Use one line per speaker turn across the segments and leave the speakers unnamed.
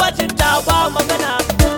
jinta ba magana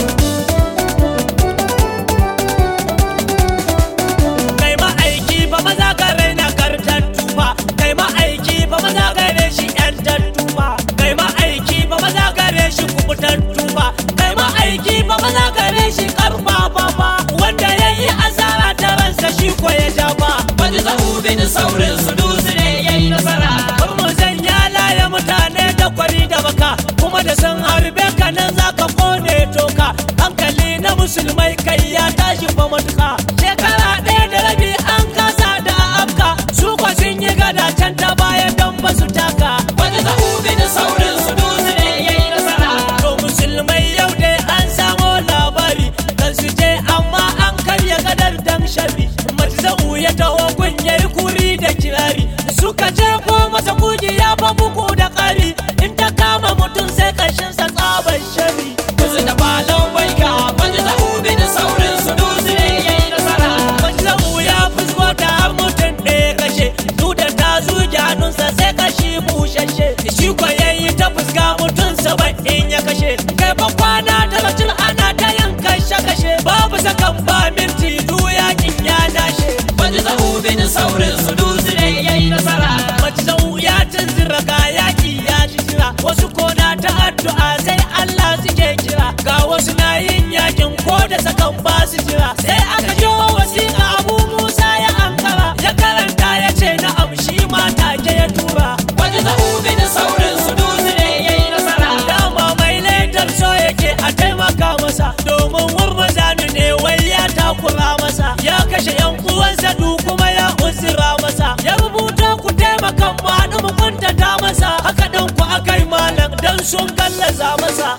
kai ma'aiki ba maza ka raina kartattu ba kai ma'aiki ba maza ka shi yan tattu ba kai ma'aiki ba maza ka shi kubutattu ba kai ma'aiki ba maza ka shi karfafa ba wanda ya yi asara ta ransa shi ko ya ja ba
Wani zahu bin saurin su dutse ne ya yi nasara.
Kar mu sanya laye mutane da kwari da baka kuma da sun harbe ka nan za ka kone toka hankali na musulmai kai ya tashi fa matuka shekara ɗaya da rabi an kasa da afka su kwa sun yi gada can ta baya don ba su taka
Wani zahu bin saurin su dutse ne ya yi nasara.
to musulmai yau dai an samo labari kan su je amma an karya gadar dan sharri matzau ya taho kunyar kuri da kirari suka je ko masa kuji ya fa buku da ƙari in ta kama mutum sai kashin sa tsaban sharri
Kuzu da falon baika. Wani zahu bin saurin su dutse ne ya yi nasara.
matzau ya fusko ta har mutum ɗaya kashe duk da ta zuge hannunsa sai kashi bushashe shi ko yayi ta fuska mutum saba'in ya kashe kai fa kwana talatin ana ta yin kashe kashe babu sakan ba minti du yakin ya dashe
Wani zahu bin saurin su dutse ne ya yi nasara.
matzau ya tunzura ga yaki ya ji jira wasu kona ta addu'a sai Allah suke kira ga wasu na yin yakin ko da sakan ba su jira sai aka jo wasiƙa Abu Musa ya ankara ya karanta ya ce na amshi ma take ya tura
Wani zahu bin saurin su dutse ne ya yi nasara.
dama mai laidar so yake a taimaka masa domin wurmazanu ne wai ya takura masa ya kashe yan uwansa du kuma ya uzura masa ya rubuta ku taimaka mu haɗu mu kuntata masa haka ɗan ku akai malam dan sun gallaza masa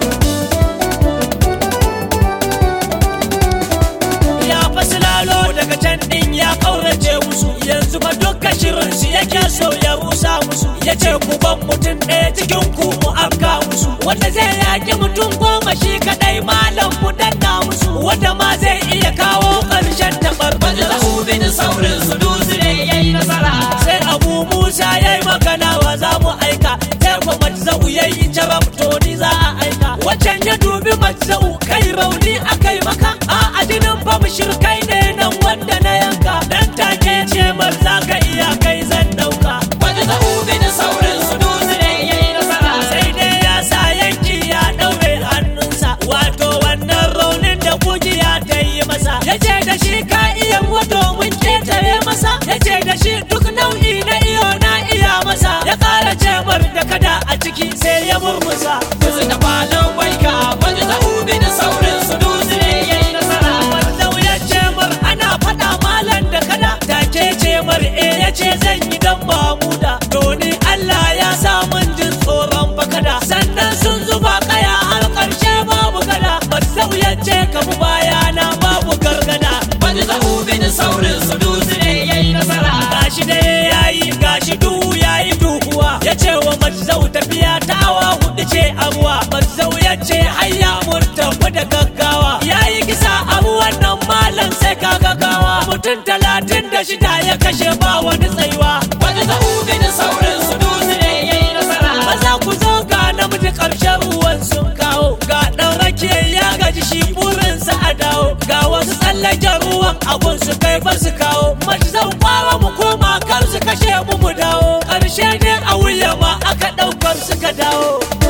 ya fasilalo daga can din ya kaurace musu yanzu fa duka shirin su yake so ya rusa musu ya ce ku ban mutum ɗaya cikin ku mu afka musu wanda zai yaki mutum goma shi kadai malam mu danna musu wanda ma zai iya kawo ƙarshen taɓar
Wani zahu bin saurin su dutse ne ya yi nasara.
sai abu musa ya yi magana wa za mu aika sai kuma matzau ya yi jarab to ni za a aika wacan ya dubi matzau kai rauni a kai maka a adinin ba mu shirkai ne nan wanda na yanka dan take ce mar za ka iya kai zan dauka
Wani zahu bin saurin su dutse ne ya yi nasara.
sai dai ya sa yanki ya daure hannunsa wato wannan raunin da kujiya ta yi masa ya ce da shi ka iya wato mun ketare masa ya ce da shi duk nau'i na iyo na iya masa ya kara cemar da kada a ciki sai ya murmusa
Kuzu da falon baika. Wani zahu bin saurin su dutse ne ya yi nasara.
Wannan ya cemar ana faɗa malam da kada take cemar e ya ce zan yi dan mamuda doni Allah ya sa mun jin tsoron bakada sannan sun zuba kaya har ƙarshe babu gada Matsau ya ce ka mu bayana babu gargada
Wani zahu bin saurin su dutse ne ya yi nasara.
gashi da yayi gashi duhu yayi duhuwa ya ce wa matzau tafiya ta awa hudu ce abuwa matzau ya ce hayya mun tafi da gaggawa yayi kisa abu wannan malam sai ka gaggawa mutum talatin da shida ya kashe ba wani tsayuwa
Wani zahu bin saurin su dutse ne ya yi nasara.
maza ku zo ga namiji ƙarshen ruwan sun kawo ga ɗan rake ya gaji shi burinsa a dawo ga wasu tsallaken ruwan abun su kai ba su kawo mace zan kwawa mu koma kar su kashe mu mu dawo ƙarshe ne a wuya ma aka ɗaukar suka dawo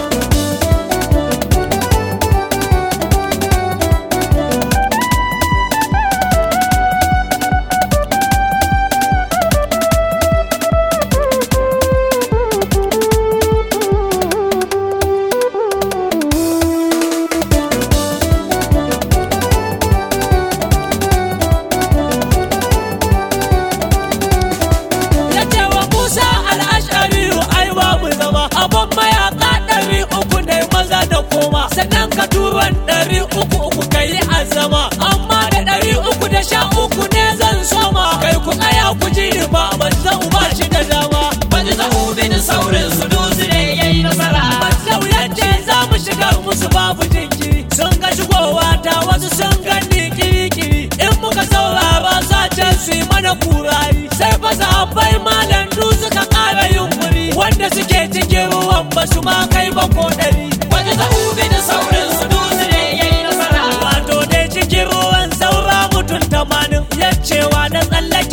ya ce wa Musa al'ashari ai babu zama abin mayaka ɗari uku ne maza da koma sannan ka turan ɗari uku uku ka yi azama amma da ɗari uku da sha uku ne zan soma kai ku tsaya ku ji ni ba manzan ba shi da dama
Wani zahu bin saurin su dutse ne ya yi nasara.
Matsau ya ce za mu shiga musu babu jinkiri sun ga shigowa ta wasu sun gani kiri-kiri in muka saurara sace su yi mana kurari sai fa sahabbai malam du suka ƙara yunkuri wanda suke cikin ruwan ba su ma kai ba ko ɗari
Wani zahu bin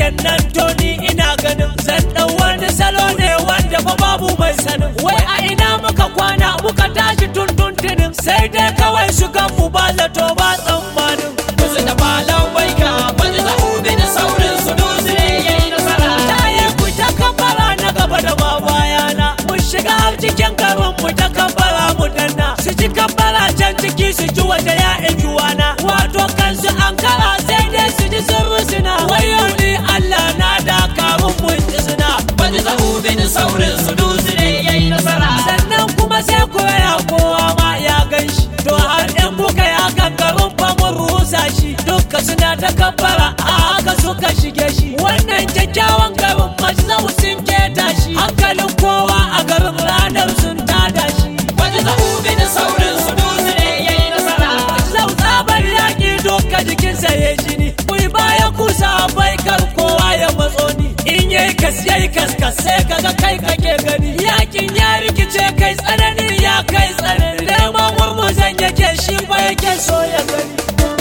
nan to ni ina ganin zan ɗau wani salo ne wanda fa babu mai sanin wai a ina muka kwana muka tashi tun tuntunin sai dai kawai su mu ba zato ba tsammanin
Kusa da falon baika wanda za ubi da saurin su dusu ne ya yi nasara.
Taye ku ta kafara na gaba da ma bayana Mun shiga har cikin garin mu ta kafara mu danna Su ji kafara can ciki su ji waje ya ijuwana Wato kansu an kara sai dai su ji sun rusuna Wayo ni Allah na dakarun mun isna
Wanda za ubi da saurin su dusu ne ya yi nasara.
Sannan kuma sai koya kowa ma ya gan shi To har in kuka ya gangarin fa mun rusa shi Dukka suna ta kafara a haka suka shige shi Wannan kyakkyawan garin majzau sun keta shi Hankalin kowa a garin ranar sun tada shi
Wanda za ubi da saurin su dusu ne ya yi nasara.
Zau tsabar yaƙi duka jikinsa ya jini Kui baya kusa bai kar kowa ya matso ni In yayi kas yayi kaskas sai kaga kai kake gani Yakin ya rikice kai tsanani ya kai tsanani Neman murmuzan yake shi ba yake so ya gani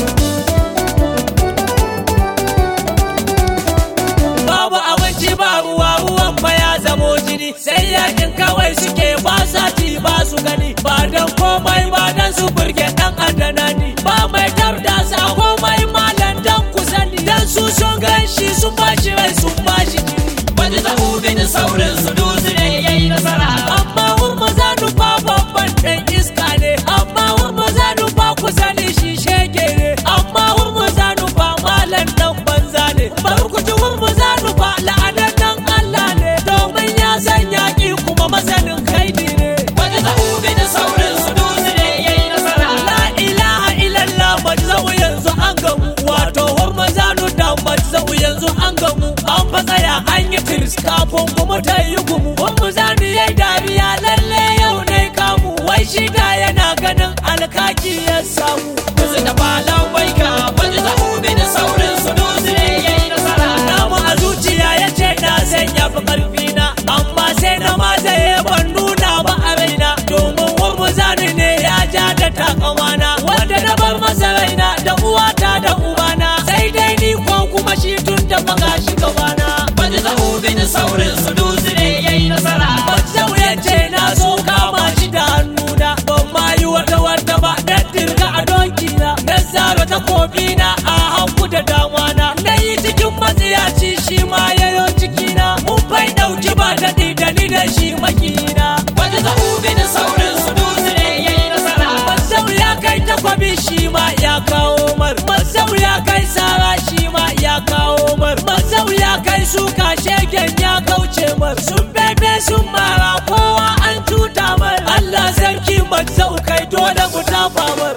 babu abinci ba ruwa ruwan ba ya zamo jini sai yakin kawai suke ba sa ci ba su gani ba dan komai ba dan su burge dan adana ni ba mai tarda sa komai malan dan ku sani dan su sun ganshi sun bashi rai sun bashi jini
Wanda za ubi da saurin su dusu ne ya yi nasara.
amma hurma za nufa babban dan iska ne amma hurma za nufa ku sani shi shege ne amma hurma za nufa malan dan banza ne bar ku ji hurma za nufa la'anar dan Allah ne domin ya san yaƙi kuma masanin kaidi ne
Wanda za ubi da saurin su dusu ne ya yi nasara.
la ilaha illallah majzau yanzu an gamu wato hurma zanu da majzau yanzu an gamu an fa tsaya an yi tiris kafin kuma ta yi gumu hurma zanu yayi dariya lalle yau ne kamu wai shi da yana ganin alkaki ya samu
Kusa da falon baika wanda za ubi da saurin su dusu ne ya yi nasara.
namu a zuciya ya ce na sanya fi karfi na amma sai na mazaye ban nuna ba a raina domin wani zani ne ya ja da takamana wanda na bar masa raina da uwata da ubana sai dai ni ko kuma shi tun da maga shi gabana
Wanda za ubi da saurin su dusu ne ya yi nasara.
Bazau ya ce na so kama shi da hannuna ban ma yi wata wata ba na dirga a donki na na zaro ta kofi na a hanku da dama na na yi cikin matsiyaci shi ma yayo cikina mun bai dauki ba daɗi da ni da shi makina
Wanda za ubi da saurin su dusu ne ya yi nasara.
Bazau ya kai takwabi shi ma ya kawo mar Bazau ya kai sara shi ma ya kawo mar Bazau ya kai suka shegen ya kauce mar Sun bebe sun mara kowa an tuta mar Allah sarki Bazau kai dole mu tafa mar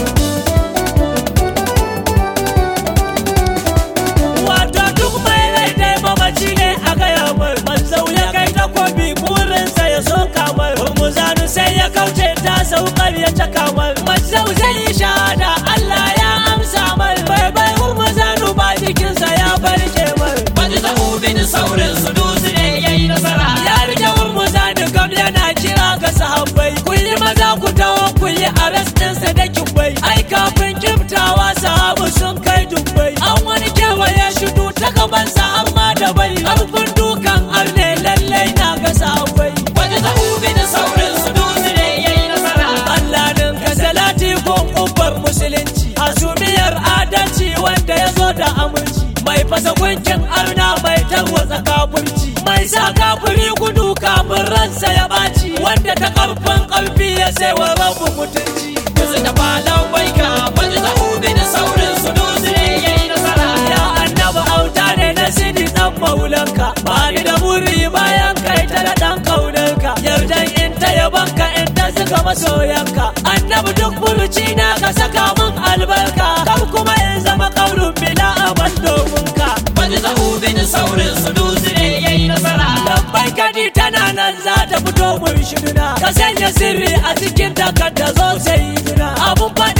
Wato duk mai rai dai mamaci ne a gaya mar Bazau ya kai takwabi burinsa ya so kamar Muzanu sai ya kauce ta saukar ya caka mar Mazau zai yi shahada Allah ya amsa mar Bai bai Muzanu ba jikinsa ya barke mar
Wanda za ubi da saurin su dusu ne ya yi nasara.
Ya rike Muzanu kam yana kira ga sahabbai Ku yi maza ku taho ku yi arrest ɗinsa da kibbai Ai kafin kiftawa sahabu sun kai dubbai An wani kewaye shudu ta gabansa har ma da bai Harfin dukan arne lallai na ga sahabbai
Wanda za ubi da saurin su dusu ne ya yi nasara.
Allah din ka salati gon ubbar musulunci hasumiyar adalci wanda ya zo da aminci mai fasa gunkin arna mai tarwatsa kafurci mai sa kafuri gudu kafin ransa ya ɓaci wanda ta karfin ƙarfi ya sai wa rabu mutunci
Kusa da falon baika wanda za ubi da saurin su dusu ne ya yi nasara.
ya annabi auta ne na sidi dan maulanka ba ni da buri bayan kai ta da dan kaunarka yardan in ta yabanka in ta zuga masoyanka annabi duk furuci na ka saka min albarka kar kuma in zama kaurin bila aban domin ka
Wanda za ubi da saurin su dusu ne ya yi nasara.
lambai kadi tana nan za ta fito mun shiruna ka sanya sirri a cikin takarda zo sai duna abun faɗi